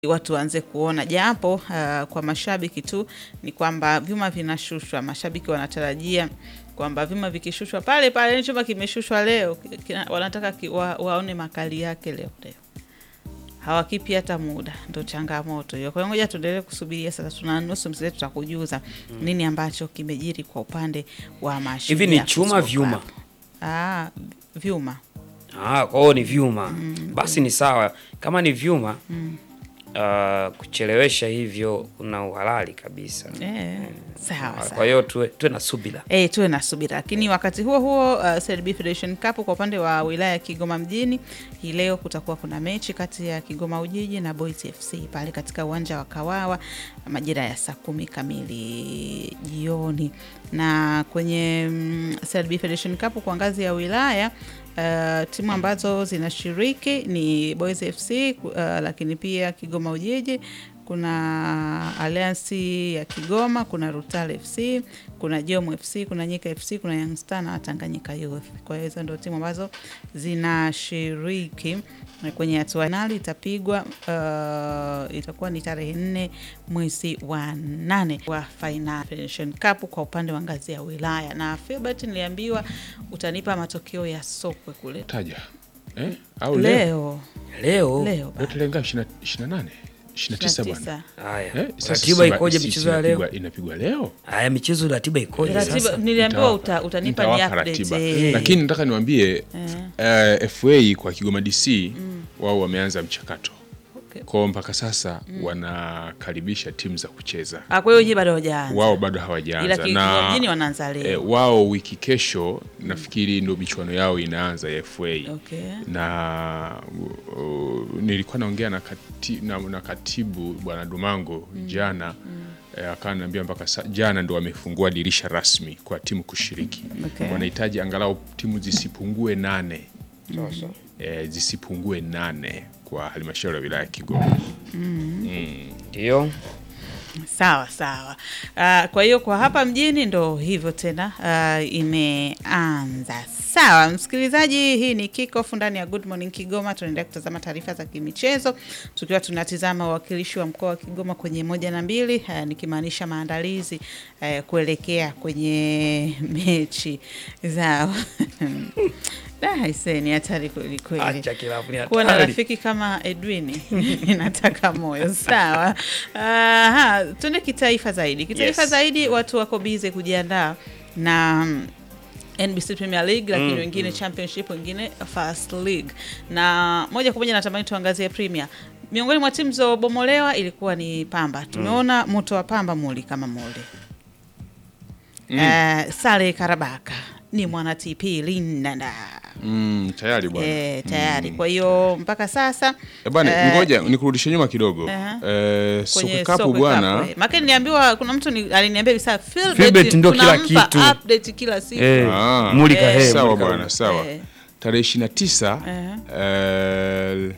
watu waanze kuona japo uh, kwa mashabiki tu ni kwamba vyuma vinashushwa. Mashabiki wanatarajia kwamba vyuma vikishushwa pale pale, chuma kimeshushwa leo, kina, wanataka ki, wa, waone makali yake leo leo, hawakipi hata muda, ndo changamoto hiyo. Kwa hiyo ngoja tuendelee kusubiria sasa, tuna nusu mzee, tutakujuza nini ambacho kimejiri kwa upande wa Mashujaa Hivi ni chuma Football vyuma? Club. Ah, vyuma Ah, kwa hiyo ni vyuma. Basi ni sawa. Kama ni vyuma ah, kuchelewesha hivyo una uhalali kabisa. eh, sawa Ah, sawa. Kwa hiyo tuwe, tuwe na subira. E, tuwe na subira, lakini wakati huo huo uh, CRB Federation Cup kwa upande wa wilaya ya Kigoma mjini hii leo kutakuwa kuna mechi kati ya Kigoma Ujiji na Boys FC pale katika uwanja wa Kawawa majira ya saa kumi kamili jioni. Na kwenye mm, CRB Federation Cup kwa ngazi ya wilaya Uh, timu ambazo zinashiriki ni Boys FC uh, lakini pia Kigoma Ujiji kuna Alliance ya Kigoma, kuna Rutale FC, kuna Jomo FC, kuna Nyika FC, kuna Young Star na Tanganyika Youth. Kwa hiyo hizo ndio timu ambazo zinashiriki kwenye hatua finali. Itapigwa uh, itakuwa ni tarehe nne mwezi wa nane wa Final Federation Cup kwa upande wa ngazi ya wilaya. Na Filbert, niliambiwa utanipa matokeo ya sokwe kule taja eh? au leo leo Leo leo leo bana. tarehe ngapi? Ishirini na- ishirini na nane ishirini na tisa bwana 29. haya. Eh, sasa Ratiba Simba- ikoje si- michezo ya leo? inapigwa- inapigwa leo Haya michezo ratiba ikoje Ratiba sasa? niliambiwa Nitawapa. uta, utanipa ni Nitawapa update. ratiba. eh. lakini nataka niwaambie eh, FA kwa Kigoma DC wao wameanza mchakato Okay. kwao mpaka sasa wanakaribisha timu za kucheza Ah, kwa hiyo nyinyi bado hawajaanza. wao bado Ila hawajaanza Kigoma mjini na wanaanza leo. eh, wao wiki kesho nafikiri ndo michuano yao inaanza ya FA Okay. na uh, nilikuwa naongea na, kati, na, na katibu bwana Dumango jana eh, akawa ananiambia mpaka sa, jana ndo wamefungua dirisha rasmi kwa timu kushiriki Okay. wanahitaji angalau timu zisipungue nane Sasa. eh, zisipungue nane kwa halmashauri ya wilaya ya Kigoma Ndio. Sawa sawa. Ah, kwa hiyo kwa hapa mjini ndo hivyo tena ah, imeanza. Sawa msikilizaji, hii ni kickoff ndani ya Good Morning Kigoma. Tunaendelea kutazama taarifa za kimichezo tukiwa tunatizama uwakilishi wa mkoa wa Kigoma kwenye moja na mbili, ah, nikimaanisha maandalizi eh, kuelekea kwenye mechi zao. Da, aisee, ni hatari kweli kweli. Acha kilabu ni kuwa na hatari. rafiki kama Edwin inataka moyo sawa. Aha, tuende kitaifa zaidi. Kitaifa Yes. zaidi, watu wako bize kujiandaa na mm, NBC Premier League lakini wengine Championship, wengine First League, na moja kwa moja natamani tuangazie Premier. Miongoni mwa timu zilizobomolewa ilikuwa ni Pamba. Tumeona moto wa Pamba muli kama muli Eh, Sale Karabaka ni mwana TP Lindanda mm, tayari bwana eh, tayari. Kwa hiyo mpaka sasa Eh, bwana eh, ngoja nikurudishe nyuma kidogo Aha. eh, kwenye Sokakapu Sokwe bwana Cup, eh. Maana niliambiwa kuna mtu ni, aliniambia bisa Philbert ndio kila kitu. update kila siku. Eh, Ah. mulika Eh, he, sawa mulika bwana he. sawa Eh. tarehe ishirini na tisa eh,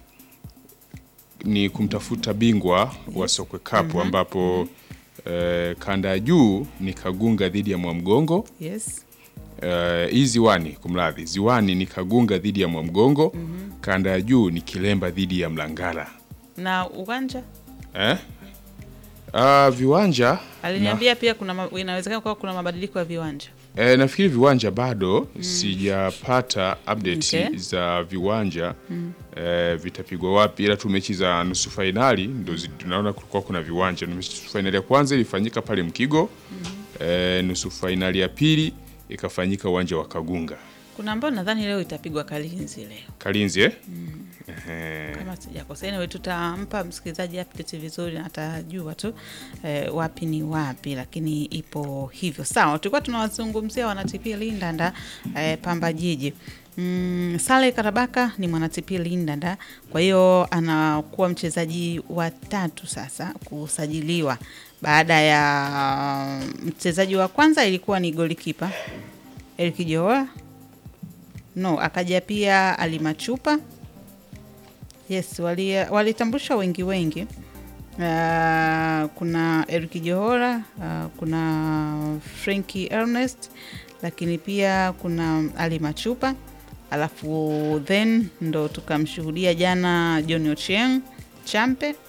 ni kumtafuta bingwa wa Sokwe Cup ambapo eh, kanda ya juu ni Kagunga dhidi ya Mwamgongo. Yes. Eh, hii ziwani, kumradhi, ziwani ni Kagunga dhidi ya Mwamgongo. Kanda ya juu ni Kilemba dhidi ya Mlangala. Na uwanja Eh? Ah, viwanja aliniambia pia kuna ma- inawezekana kuwa kuna mabadiliko ya viwanja. E, nafikiri viwanja bado sijapata update Okay. za viwanja e, vitapigwa wapi, ila tu mechi za nusu fainali ndo zi- tunaona kulikuwa kuna viwanja. Nusu fainali ya kwanza ilifanyika pale Mkigo e, nusu fainali ya pili ikafanyika uwanja wa Kagunga Kuna ambao nadhani leo itapigwa Kalinzi leo. Kalinzi eh? Ehe. Kama sijakosea, anyway, tutampa msikilizaji update vizuri na atajua tu eh, wapi ni wapi, lakini ipo hivyo. Sawa, tulikuwa tunawazungumzia wanatp Lindanda eh, Pamba Jiji. Mm, Sale Karabaka ni mwanatp Lindanda, kwa hiyo anakuwa mchezaji wa tatu sasa kusajiliwa baada ya mchezaji wa kwanza ilikuwa ni golikipa Eric Joa no, akaja pia Alimachupa Yes, wali- walitambusha wengi wengi. Uh, kuna Eric Johora, uh, kuna Frankie Ernest, lakini pia kuna Ali Machupa, alafu then ndo tukamshuhudia jana John Ochieng Champe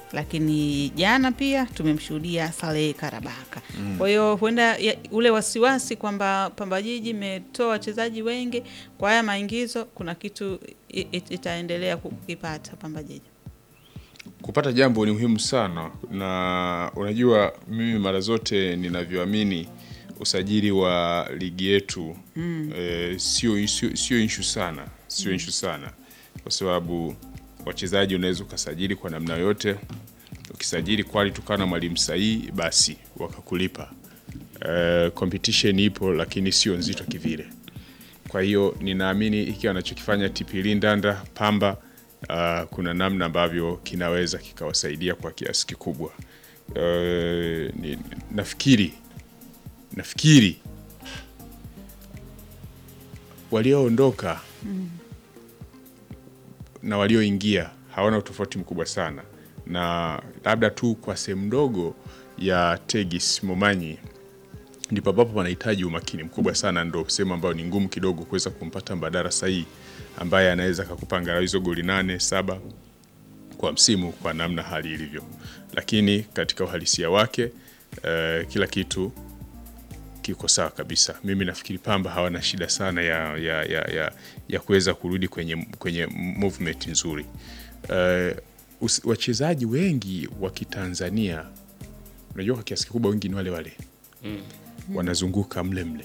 lakini jana pia tumemshuhudia Saleh Karabaka. Kwa hiyo huenda ya- ule wasiwasi kwamba Pamba Jiji imetoa wachezaji wengi kwa haya maingizo, kuna kitu i- i- itaendelea kukipata Pamba Jiji. kupata jambo ni muhimu sana, na unajua mimi mara zote ninavyoamini usajili wa ligi yetu mm. e, sio sio sio issue sana, sio issue sana, kwa sababu wachezaji unaweza ukasajili kwa namna yote. Ukisajili kwali tukawa na mwalimu sahihi, basi wakakulipa. E, competition ipo, lakini sio nzito kivile. Kwa hiyo ninaamini hiki wanachokifanya TP Lindanda Pamba, uh, kuna namna ambavyo kinaweza kikawasaidia kwa kiasi kikubwa. Uh, ni, nafikiri nafikiri walioondoka na walioingia hawana utofauti mkubwa sana, na labda tu kwa sehemu ndogo ya Tegis Momanyi ndipo ambapo panahitaji umakini mkubwa sana, ndo sehemu ambayo ni ngumu kidogo kuweza kumpata mbadala sahihi ambaye anaweza kakupanga hizo goli nane saba kwa msimu kwa namna hali ilivyo, lakini katika uhalisia wake eh, kila kitu kiko sawa kabisa. Mimi nafikiri Pamba hawana shida sana ya, ya, ya, ya, ya kuweza kurudi kwenye, kwenye movement nzuri. Eh, us- wachezaji wengi wa Kitanzania unajua kwa kiasi kikubwa wengi ni wale wale wanazunguka mle mle,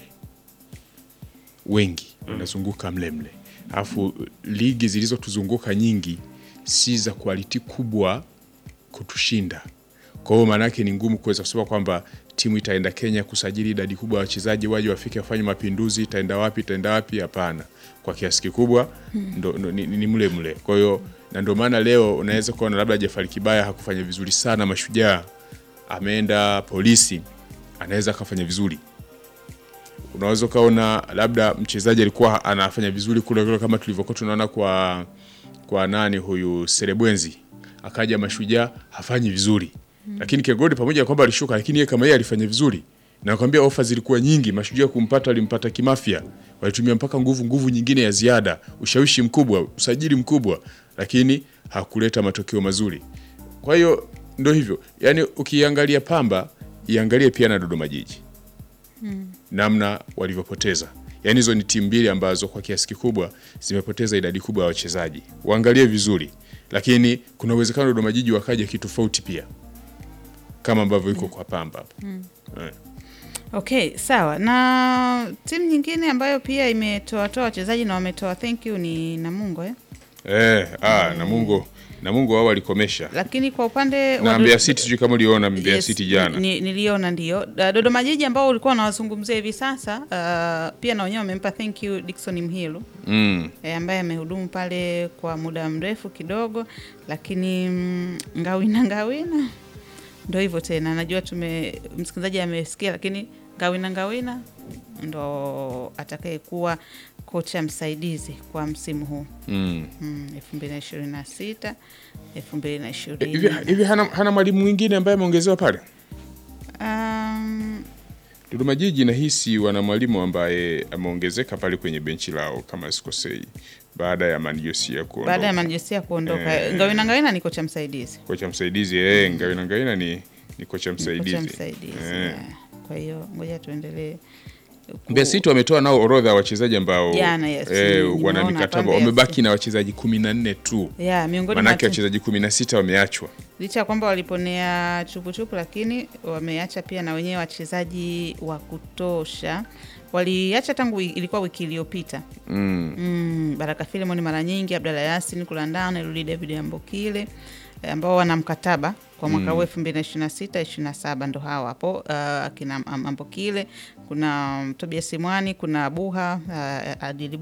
wengi wanazunguka mle mle, alafu ligi zilizotuzunguka nyingi si za quality kubwa kutushinda. Kwa hiyo maana yake ni ngumu kuweza kusema kwamba timu itaenda Kenya kusajili idadi kubwa ya wachezaji waje wafike wafanye mapinduzi, itaenda wapi, itaenda wapi? Hapana, kwa kiasi kikubwa ndo, ndo, ni, ni mle mle. Kwa hiyo na ndio maana leo unaweza kuona labda Jafari Kibaya hakufanya vizuri sana Mashujaa, ameenda Polisi, anaweza akafanya vizuri unaweza ukaona labda mchezaji alikuwa anafanya vizuri kule kule kama tulivyokuwa tunaona kwa kwa nani huyu Serebwenzi akaja Mashujaa hafanyi vizuri lakini Kegodi pamoja na kwamba alishuka, lakini yeye kama yeye alifanya vizuri, na nakwambia ofa zilikuwa nyingi. Mashujaa kumpata walimpata kimafia, walitumia mpaka nguvu nguvu nyingine ya ziada, ushawishi mkubwa, usajili mkubwa, lakini hakuleta matokeo mazuri. Kwa hiyo ndo hivyo, yani ukiangalia Pamba iangalie pia na Dodoma Jiji namna walivyopoteza. Yaani hizo ni timu mbili ambazo kwa kiasi kikubwa zimepoteza idadi kubwa ya wachezaji, waangalie vizuri, lakini kuna uwezekano Dodoma Jiji wakaja kitofauti pia kama ambavyo iko kwa Pamba hapa eh. Okay, sawa. Na timu nyingine ambayo pia imetoatoa wachezaji na wametoa thank you ni Namungo eh? Eh, ah, Namungo Namungo wao walikomesha Lakini kwa upande na wa Mbeya Dodo- City, sijui kama uliona Mbeya Yes, City jana ni- niliona ndio. Da- Dodoma Jiji ambao ulikuwa unawazungumzia hivi sasa uh, pia na wenyewe wamempa thank you Dickson Mhilu mm. e, ambaye amehudumu pale kwa muda mrefu kidogo, lakini mm, Ngawina Ngawina ndo hivyo tena. Najua tume msikilizaji amesikia, lakini Ngawina Ngawina ndo atakayekuwa kocha msaidizi kwa msimu huu Mm. mm, 2026 2020 Hivi hivi hana, hana mwalimu mwingine ambaye ameongezewa pale um, Dodoma Jiji nahisi wana mwalimu ambaye ameongezeka pale kwenye benchi lao kama sikosei, baada ya Manjosia kuondoka. baada ya Manjesia kuondoka Eh. Ngawina Ngawina ni kocha msaidizi kocha msaidizi eh, Ngawina Ngawina ni, ni kocha msaidizi, kocha msaidizi Eh. yeah. Kwa hiyo ngoja tuendelee ku- Mbeya City wametoa nao orodha ya wachezaji ambao Jana, yes, eh, nimeona wana hapa mikataba Mbeya wamebaki City. na wachezaji kumi na nne tu, yeah, miongoni mwa manake timu- wachezaji kumi na sita wameachwa. licha ya kwamba waliponea chupuchupu, lakini wameacha pia na wenyewe wachezaji wa kutosha. Waliacha tangu wi- ilikuwa wiki iliyopita mm. mm, Baraka Filimoni mara nyingi, Abdalla Yasin Kulandana, Rudi David Ambokile eh, ambao wana mkataba kwa mwaka huu elfu mbili na ishirini na sita ishirini na saba ndo hawa hapo uh, akina Am- Ambokile, kuna um, Tobias Simwani, kuna Buha uh, Adili